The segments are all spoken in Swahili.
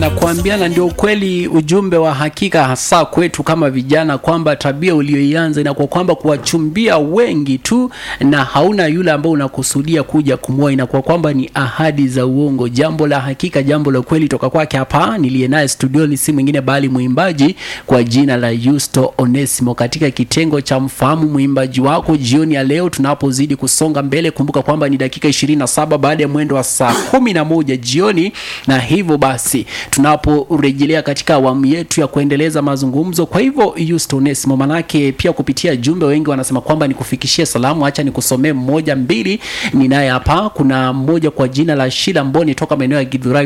Nakwambia, na ndio ukweli, ujumbe wa hakika hasa kwetu kama vijana, kwamba tabia uliyoianza inakuwa kwamba kuwachumbia wengi tu na hauna yule ambao unakusudia kuja kumwoa, inakuwa kwamba ni ahadi za uongo. Jambo la hakika, jambo la ukweli toka kwake hapa niliye naye studioni si mwingine bali mwimbaji kwa jina la Yusto Onesimo, katika kitengo cha mfahamu mwimbaji wako jioni ya leo, tunapozidi kusonga mbele. Kumbuka kwamba ni dakika 27 baada ya mwendo wa saa 11 jioni, na hivyo basi tunaporejelea katika awamu yetu ya kuendeleza mazungumzo. Kwa hivyo Yusto Onesimo, manake pia kupitia jumbe wengi wanasema kwamba nikufikishie salamu, acha nikusomee mmoja mbili. Ninaye hapa, kuna mmoja kwa jina la Shila Mboni toka maeneo ya Githurai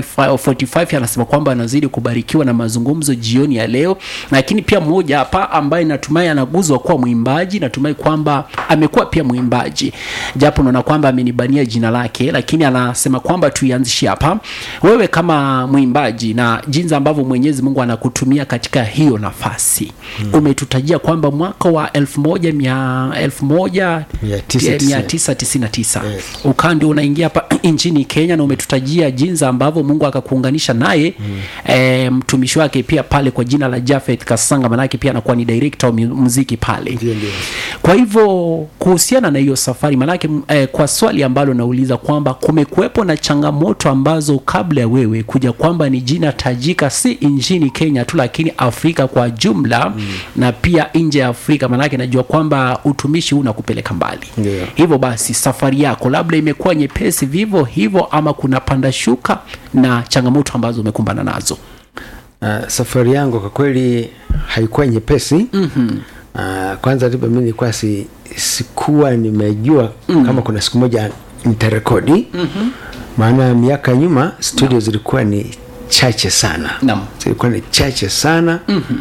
45 anasema kwamba anazidi kubarikiwa na mazungumzo jioni ya leo, lakini pia mmoja hapa ambaye natumai anaguzwa kuwa mwimbaji, natumai kwamba amekuwa pia mwimbaji, japo naona kwamba amenibania jina lake, lakini anasema kwamba tuianzishie hapa, wewe kama mwimbaji na jinsi ambavyo Mwenyezi Mungu anakutumia katika hiyo nafasi hmm. Umetutajia kwamba mwaka wa elfu moja mia elfu moja Mia tisa mia tisini. tisa tisini na tisa Yes. ukaa ndio unaingia hapa nchini Kenya na umetutajia jinsi ambavyo Mungu akakuunganisha naye eh, mtumishi wake pia pale kwa jina la Jafeth Kasanga, manake pia anakuwa ni director wa mu- muziki pale. Ndio, ndio. Kwa hivyo kuhusiana na hiyo safari, manake eh, kwa swali ambalo nauliza kwamba kumekuwepo na changamoto ambazo kabla ya wewe kuja kwamba ni jina tajika si nchini Kenya tu, lakini Afrika kwa jumla na pia nje ya Afrika, manake najua kwamba utumishi huu unakupeleka mbali. Ndio. Hivyo basi safari yako labda imekuwa nyepesi vivyo hivyo, ama kuna panda shuka na changamoto ambazo umekumbana nazo? Uh, safari yangu kwa kweli haikuwa nyepesi mm-hmm. uh, kwanza tu mimi nilikuwa si, sikuwa nimejua mm. kama kuna siku moja nitarekodi mm-hmm. maana miaka ya nyuma studio zilikuwa ni chache sana Naam. zilikuwa ni chache sana mm-hmm.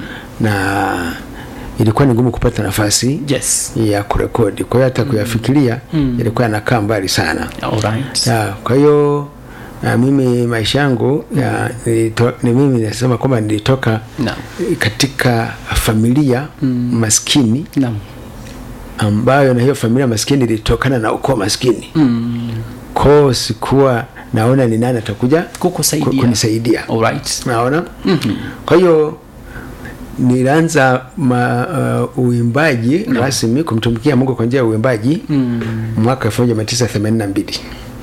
na ilikuwa ni ngumu kupata nafasi Yes. ya kurekodi kwa hiyo hata kuyafikiria mm. ilikuwa yanakaa mbali sana Alright. ya, kwa hiyo na mimi maisha yangu ya, nilito, ni mimi nasema kwamba nilitoka Naam. katika familia mm. maskini Naam. ambayo na hiyo familia maskini ilitokana na ukoo maskini mm. koo sikuwa naona ni nani atakuja Kukusaidia. ku- kunisaidia Alright. naona mm-hmm. kwa hiyo nilianza ma, uh, uimbaji no. rasmi kumtumikia mungu kwa njia ya uimbaji mm. mwaka elfu moja mia tisa themanini na mbili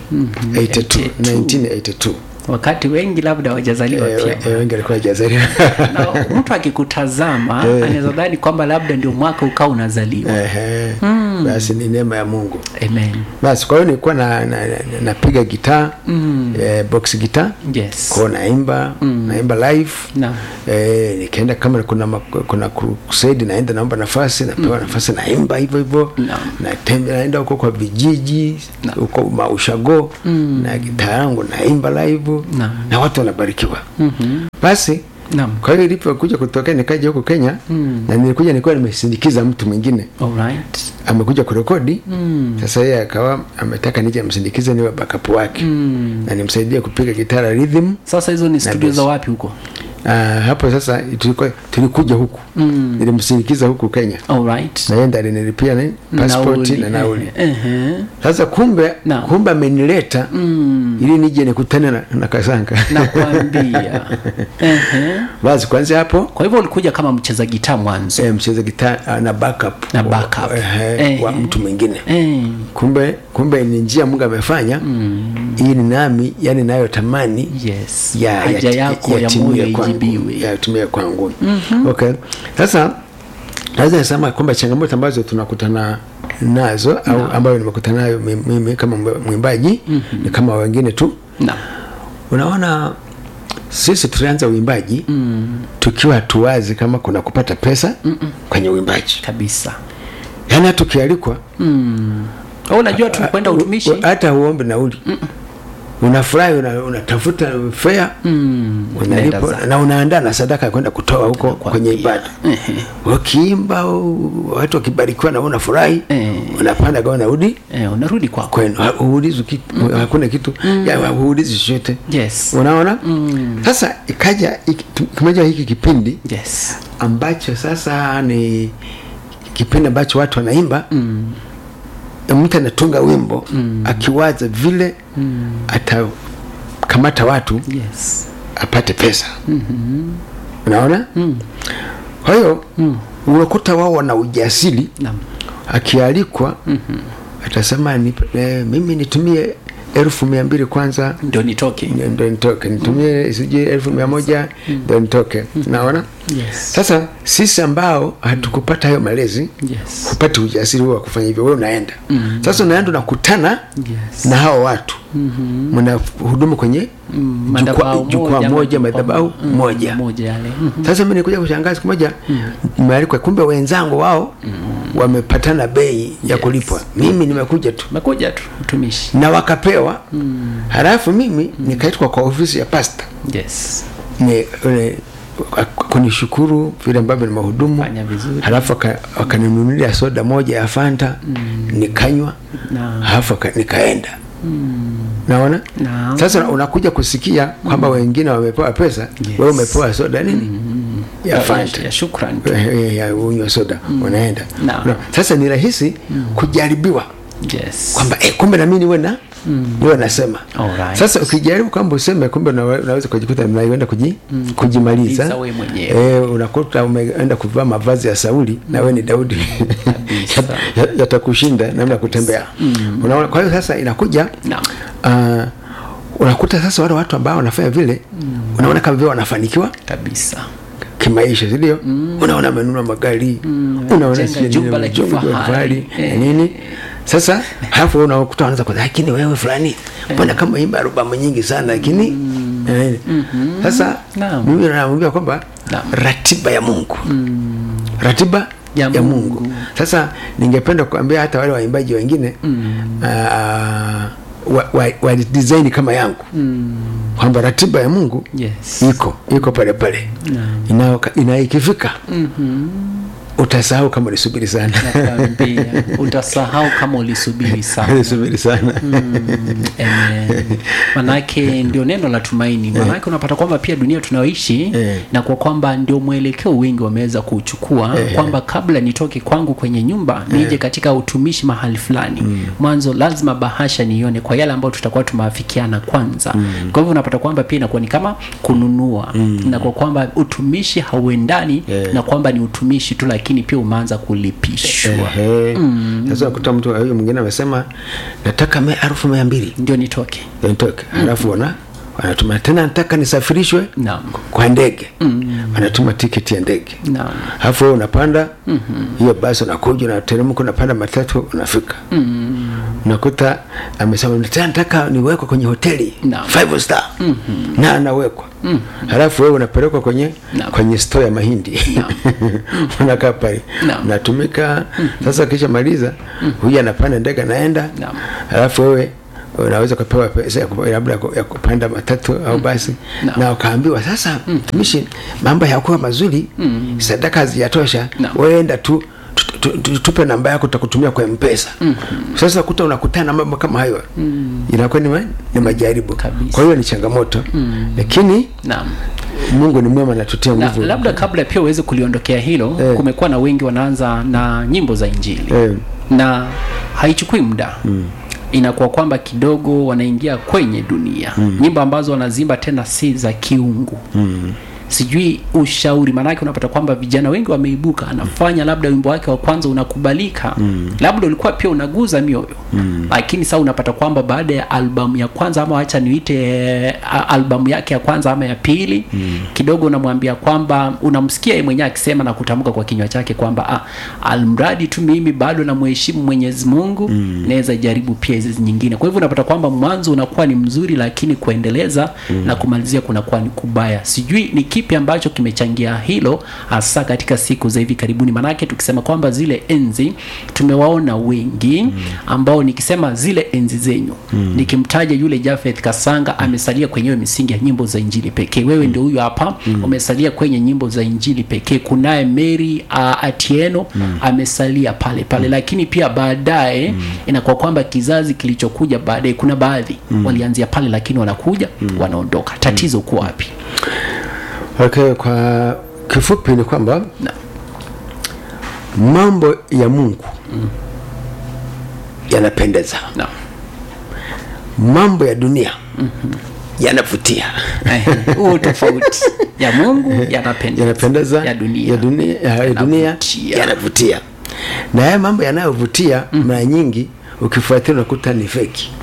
82, 1982 wakati wengi labda hawajazaliwa Eh, pia eh, wengi walikuwa hajazaliwa na mtu akikutazama anaweza dhani kwamba labda ndio mwaka ukaa unazaliwa Ehe. basi ni neema ya mungu amen basi kwa hiyo nilikuwa na, na, na, napiga gitaa mm. eh, box gitaa yes kwao naimba mm. naimba live Naam. eh, nikaenda kama kuna ma- kuna crusade naenda naomba nafasi napewa mm. nafasi naimba hivyo hivyo Naam. natembe naenda huko kwa vijiji Naam. huko maushago mm. na gitaa yangu naimba live Naam. na watu wanabarikiwa mm-hmm. basi Naam. kwa hiyo ilipokuja kutokea nikaja huko kenya mm. na nilikuja nilikuwa nimesindikiza mtu mwingine alright amekuja kurekodi mm. sasa yeye akawa ametaka nije msindikize niwe backup wake mm. na nimsaidie kupiga gitara rhythm sasa hizo ni studio bass. za wapi huko uh, hapo sasa tulikuwa tulikuja huku mm. nilimsindikiza huku kenya alright na yeye ndiye alinilipia ni passport na nauli Ehe. sasa kumbe Naam. kumbe amenileta mm. ili nije nikutane na, na kasanga nakwambia Ehe. basi kwanza hapo kwa hivyo ulikuja kama mcheza gitaa mwanzo eh, mcheza gitaa na backup Na backup. eh, Eh. wa mtu mwingine Eh. kumbe kumbe ni njia mungu amefanya mm. ili nami yani nayotamani yes ya, haja ya, yako ya yatimie moyo kwangu, ijibiwe yatimie kwangu mm-hmm. okay sasa naweza nisema kwamba changamoto ambazo tunakutana nazo au ambayo nimekutana nayo mi- mimi kama mwimbaji mm-hmm. ni kama wengine tu na unaona sisi tulianza uimbaji mm. tukiwa hatuwazi kama kuna kupata pesa Mm-mm. kwenye uimbaji kabisa yaani hata ukialikwa Au unajua tumekwenda utumishi u- hata uombe nauli unafurahi una- unatafuta fea Unaenda unalipo zako. na unaandaa na sadaka ya kwenda kutoa huko Nakwambia. kwenye ibada ukiimba u- watu wakibarikiwa na wewe unafurahi Eh. unapanda gawa narudi eh, unarudi kwako kwenu Ha- huulizi kitu hakuna kitu ya huulizi chochote yes unaona sasa ikaja iki- kimeja hiki kipindi yes ambacho sasa ni kipindi ambacho watu wanaimba mm. mtu anatunga wimbo mm. akiwaza vile mm. atakamata watu yes apate pesa unaona kwa hiyo unakuta wao wana ujasiri Naam. akialikwa atasema ni, eh, mimi nitumie elfu mia mbili kwanza ndio nitoke ndo nitoke nitumie sijui elfu mia moja ndo nitoke naona Yes. sasa sisi ambao hatukupata hayo malezi Yes. hupati ujasiri huo wa kufanya hivyo wewe unaenda sasa unaenda unakutana Yes. na hao watu mna hudumu kwenye Mm, jukwaa madhabahu jukwaa moja, moja majukwaa- madhabahu mm, moja moja yale Mhm. sasa mi nikuja kushangaa siku moja nimealikwa kumbe wenzangu wao wamepatana bei ya Yes. kulipwa mimi nimekuja tu umekuja tu utumishi na wakapewa halafu mimi nikaitwa kwa ofisi ya pasta yes ni ule kunishukuru vile ambavyo ni mahudumu Fanya vizuri. halafu waka- wakaninunulia soda moja ya fanta nikanywa Naam. halafu waka- nikaenda naona Naam. sasa unakuja kusikia kwamba wengine wamepewa pesa Yes. wewe umepewa soda nini ya Ya- fanta ya shukran tu. Eh, ya unywa soda unaenda Naam. Na- sasa ni rahisi kujaribiwa yes kwamba eh, kumbe nami niwe na niwe nasema Alright. sasa ukijaribu kwamba useme kumbe unawe- unaweza kujikuta mnaenda kuji, kujimaliza Kujimaliza wewe mwenyewe. eh, unakuta umeenda kuvaa mavazi ya Sauli na wewe ni Daudi Kabisa. Ya- yatakushinda namna ya kutembea unaona kwa hiyo sasa inakuja Naam. uh, unakuta sasa wale watu ambao wanafanya vile unaona kama vile wanafanikiwa kabisa kimaisha sindio unaona amenunua magari unaona Jenga sijui jumba nini, la jumba la kifahari. kifahari, Eh. nini sasa halafu wewe unakuta wanaanza kwa lakini wewe fulani mbona kama imba arobamu nyingi sana lakini eh, sasa Naam. mimi namwambia kwamba Naam. ratiba ya Mungu ratiba Ya ya, Mungu. Mungu. Sasa ningependa kuambia hata wale waimbaji wengine ah, wa, wa, wa design kama yangu kwamba ratiba ya Mungu yes iko iko pale pale ina, ina ikifika utasahau kama ulisubiri sana nakwambia utasahau kama ulisubiri sana ulisubiri sana Amen. manake ndio neno la tumaini manake unapata kwamba pia dunia tunayoishi Eh. na kwa kwamba ndio mwelekeo wengi wameweza kuchukua kwamba kabla nitoke kwangu kwenye nyumba nije katika utumishi mahali fulani mwanzo lazima bahasha nione kwa yale ambayo tutakuwa tumeafikiana kwanza kwa hivyo unapata kwamba pia inakuwa ni kama kununua na kwa kwamba utumishi hauendani na kwamba ni utumishi tu lakini pia umeanza kulipishwa Ehe. sasa unakuta mtu huyo mwingine amesema nataka me elfu mia mbili ndio nitoke ndio nitoke halafu wana wanatuma tena nataka nisafirishwe naam kwa ndege wanatuma tiketi ya ndege naam alafu wewe unapanda hiyo basi unakuja unateremka unapanda matatu unafika unakuta amesema tena nataka niwekwe kwenye hoteli Naam. five star na anawekwa halafu wewe unapelekwa kwenye Naam. kwenye store ya mahindi unakaa pale Naam. unatumika sasa kisha maliza huyu anapanda ndege anaenda Naam. halafu wewe unaweza ukapewa pesa ya kupa- labda ya kupanda matatu au basi Naam. na ukaambiwa sasa mtumishi mambo yakuwa mazuri sadaka hazijatosha Naam. weenda tu tu- tu- tu- tupe namba yako tutakutumia kwa mpesa sasa kuta unakutana na mambo kama hayo inakuwa ni, ma, ni majaribu Kabisa. kwa hiyo ni changamoto lakini naam mungu ni mwema natutia na nguvu labda kabla pia uweze kuliondokea hilo Eh. kumekuwa na wengi wanaanza na nyimbo za injili Eh. na haichukui muda inakuwa kwamba kidogo wanaingia kwenye dunia nyimbo ambazo wanazimba tena si za kiungu sijui ushauri maanake unapata kwamba vijana wengi wameibuka anafanya labda wimbo wake wa kwanza unakubalika labda ulikuwa pia unaguza mioyo lakini sasa unapata kwamba baada ya albamu ya kwanza ama wacha niite eh, a- albamu yake ya kwanza ama ya pili kidogo unamwambia kwamba unamsikia yeye mwenyewe akisema na kutamka kwa kinywa chake kwamba ah, almradi tu mimi bado namheshimu mwenyezi mungu naweza jaribu pia hizi nyingine kwa hivyo unapata kwamba mwanzo unakuwa ni mzuri lakini kuendeleza na kumalizia kunakuwa ni kubaya sijui ni kipi ambacho kimechangia hilo hasa katika siku za hivi karibuni manake tukisema kwamba zile enzi tumewaona wengi ambao nikisema zile enzi zenyu nikimtaja yule Jafeth Kasanga amesalia kwenye hiyo misingi ya nyimbo za injili pekee wewe ndio huyo hapa umesalia kwenye nyimbo za injili pekee kunaye Mary uh, Atieno amesalia pale pale lakini pia baadaye inakuwa kwamba kizazi kilichokuja baadaye kuna baadhi walianzia pale lakini wanakuja wanaondoka tatizo kuwa wapi okay, kwa kifupi ni kwamba Na- mambo ya mungu yanapendeza na mambo ya dunia yanavutia Eh, huo tofauti ya mungu yanapendeza yanapendeza ya dunia ya dunia, ya ya dunia Yanavutia. yanavutia na haya mambo yanayovutia mara nyingi ukifuatilia unakuta ni feki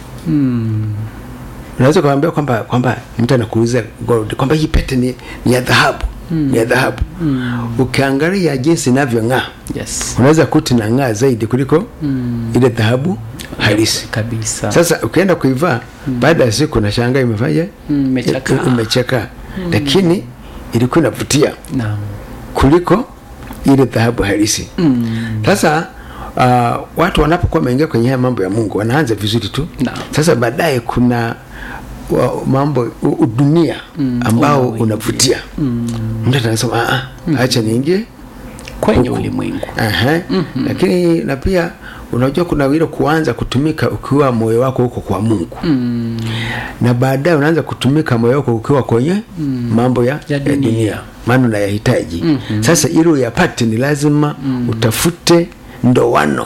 unaweza kuambia kwamba kwamba mtu anakuuliza gold kwamba hii pete ni, ni ya dhahabu ni ya dhahabu ukiangalia jinsi inavyong'aa yes unaweza kuti na ng'aa zaidi kuliko ile dhahabu halisi kabisa sasa ukienda kuivaa baada ya siku nashangaa imefanya Mm, imechakaa. imechakaa lakini ilikuwa inavutia naam kuliko ile dhahabu halisi sasa uh, watu wanapokuwa wameingia kwenye haya mambo ya mungu wanaanza vizuri tu Naam. sasa baadaye kuna wa, mambo u, u- dunia ambao unaoingia. unavutia mtu anasema "Ah, ah, acha niingie kwenye Huku. ulimwengu Aha. lakini na pia unajua kuna ile kuanza kutumika ukiwa moyo wako huko kwa mungu na baadaye unaanza kutumika moyo wako ukiwa kwenye mambo ya, Ya ya dunia. dunia maana unayahitaji sasa ili uyapate ni lazima utafute ndoano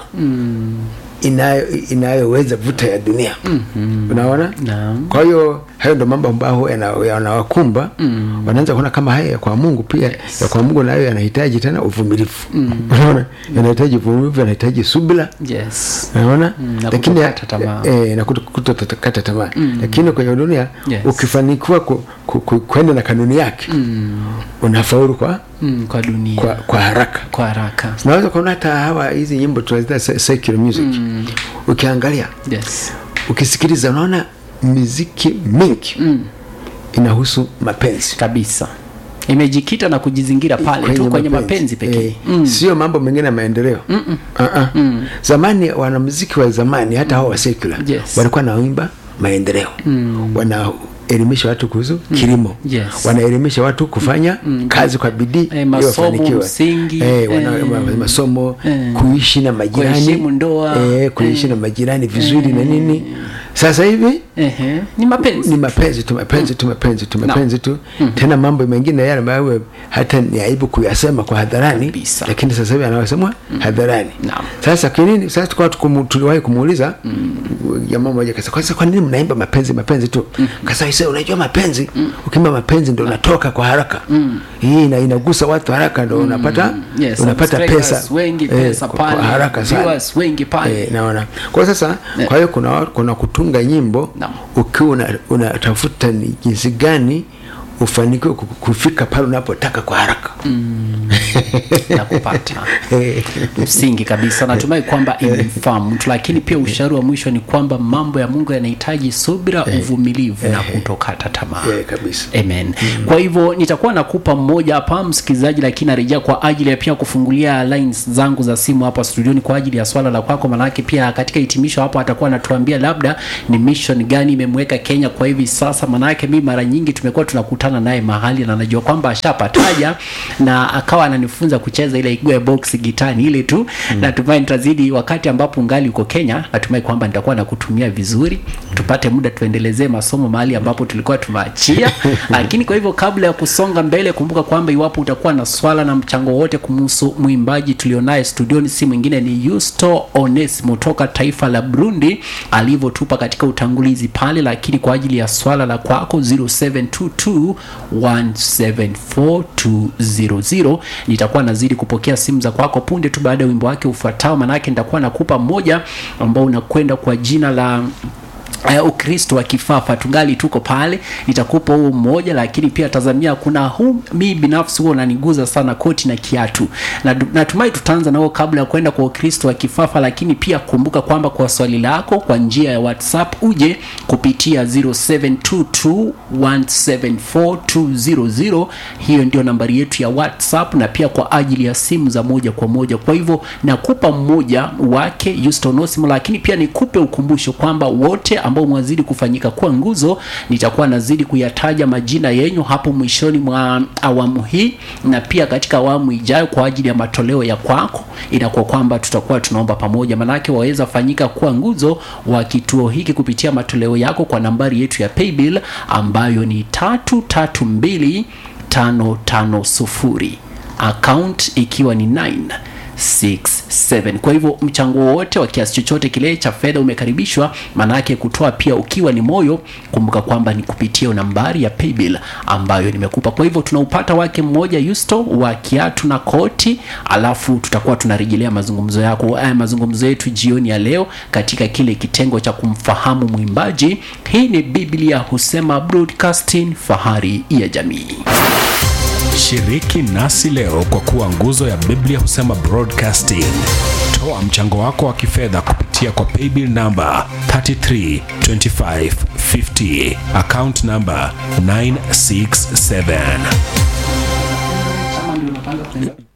inayo inayoweza vuta ya dunia unaona Naam. kwa hiyo hayo ndo mambo ambayo yana- yanawakumba wanaanza kuona kama haya ya kwa mungu pia ya kwa mungu nayo yanahitaji tena uvumilivu unaona yanahitaji uvumilivu yanahitaji subira yes unaona Mm, na lakini kutokata tamaa. eh, na kuto- kutokata tamaa lakini kwenye dunia Yes. ukifanikiwa ku, ku, ku, kwenda na kanuni yake unafaulu kwa, mm, kwa dunia kwa, kwa haraka kwa haraka unaweza kuona hata hawa hizi nyimbo tunaziita se- secular music ukiangalia yes ukisikiliza unaona miziki mingi inahusu mapenzi kabisa imejikita na kujizingira pale tu kwenye mapenzi pekee Eh, sio mambo mengine ya maendeleo uh-uh. zamani wanamuziki wa zamani hata hao wa secular Yes. walikuwa naimba maendeleo wanaelimisha watu kuhusu kilimo Yes. wanaelimisha watu kufanya kazi kwa bidii Eh, ili masomo wafanikiwe. msingi, eh, wana, eh, ma- masomo eh, kuishi na majirani kuheshimu ndoa, eh, kuishi na majirani vizuri na nini sasa hivi Ehe, ni mapenzi ni mapenzi tu mapenzi tu mapenzi tu mapenzi tu tena mambo mengine yale ambayo hata ni aibu kuyasema kwa hadharani Kabisa. lakini sasa hivi anawasemwa hadharani Naam. sasa kwa nini sasa tukawa tukumu- tuliwahi kumuuliza jamaa mmoja kasa kwa kwa nini mnaimba mapenzi mapenzi tu kasa isa unajua mapenzi ukiimba mapenzi ndo unatoka kwa haraka hii ina, inagusa watu haraka ndo unapata Yes, unapata subscribers pesa wengi, pesa kwa, kwa pale, haraka sana viewers wengi pale. Eh, naona kwa sasa kwa hiyo kuna kuna kutunga nyimbo Naam. ukiwa una- unatafuta ni jinsi gani ufanikiwe ku- kufika pale unapotaka kwa haraka na kupata msingi kabisa natumai kwamba imemfaa mtu lakini pia ushauri wa mwisho ni kwamba mambo ya mungu yanahitaji subira uvumilivu na kutokata tamaa Eh, kabisa amen kwa hivyo nitakuwa nakupa mmoja hapa msikilizaji lakini narejea kwa ajili ya pia kufungulia lines zangu za simu hapa studioni kwa ajili ya swala la kwako manake pia katika hitimisho hapo atakuwa anatuambia labda ni mission gani imemweka kenya kwa hivi sasa manake mi mara nyingi tumekuwa tunakutana naye mahali na najua kwamba ashapataja na akawa ananifunza kucheza ile igwe box gitani ile tu mm. natumai nitazidi wakati ambapo ungali uko kenya natumai kwamba nitakuwa nakutumia vizuri tupate muda tuendelezee masomo mahali ambapo tulikuwa tumeachia lakini kwa hivyo kabla ya kusonga mbele kumbuka kwamba iwapo utakuwa na swala na mchango wote kumhusu mwimbaji tulionaye studioni si mwingine ni Yusto Onesimo toka taifa la Burundi alivyotupa katika utangulizi pale lakini kwa ajili ya swala la kwako 0722174200 nitakuwa nazidi kupokea simu za kwako punde tu baada ya wimbo wake ufuatao manake nitakuwa nakupa moja ambao unakwenda kwa jina la Uh, ukristo wa kifafa tungali tuko pale nitakupa huo mmoja lakini pia tazamia kuna huu mi binafsi huo unaniguza sana koti na kiatu na natumai tutaanza nao kabla ya kwenda kwa ukristo wa kifafa lakini pia kumbuka kwamba kwa swali lako kwa njia ya whatsapp uje kupitia 0722174200 hiyo ndio nambari yetu ya whatsapp na pia kwa ajili ya simu za moja kwa moja kwa hivyo nakupa mmoja wake Yustonosimo lakini pia nikupe ukumbusho kwamba wote ambao mwazidi kufanyika kuwa nguzo nitakuwa nazidi kuyataja majina yenyu hapo mwishoni mwa awamu hii na pia katika awamu ijayo kwa ajili ya matoleo ya kwako inakuwa kwamba tutakuwa tunaomba pamoja manake waweza fanyika kuwa nguzo wa kituo hiki kupitia matoleo yako kwa nambari yetu ya paybill ambayo ni tatu tatu mbili tano tano sufuri account ikiwa ni 9 967 kwa hivyo mchango wowote wa kiasi chochote kile cha fedha umekaribishwa maanake kutoa pia ukiwa ni moyo kumbuka kwamba ni kupitia nambari ya paybill ambayo nimekupa kwa hivyo tunaupata wake mmoja yusto wa kiatu na koti alafu tutakuwa tunarejelea mazungumzo yako eh, mazungumzo yetu jioni ya leo katika kile kitengo cha kumfahamu mwimbaji hii ni biblia husema broadcasting fahari ya jamii Shiriki nasi leo kwa kuwa nguzo ya Biblia husema broadcasting. Toa mchango wako wa kifedha kupitia kwa paybill namba 332550 account namba 967.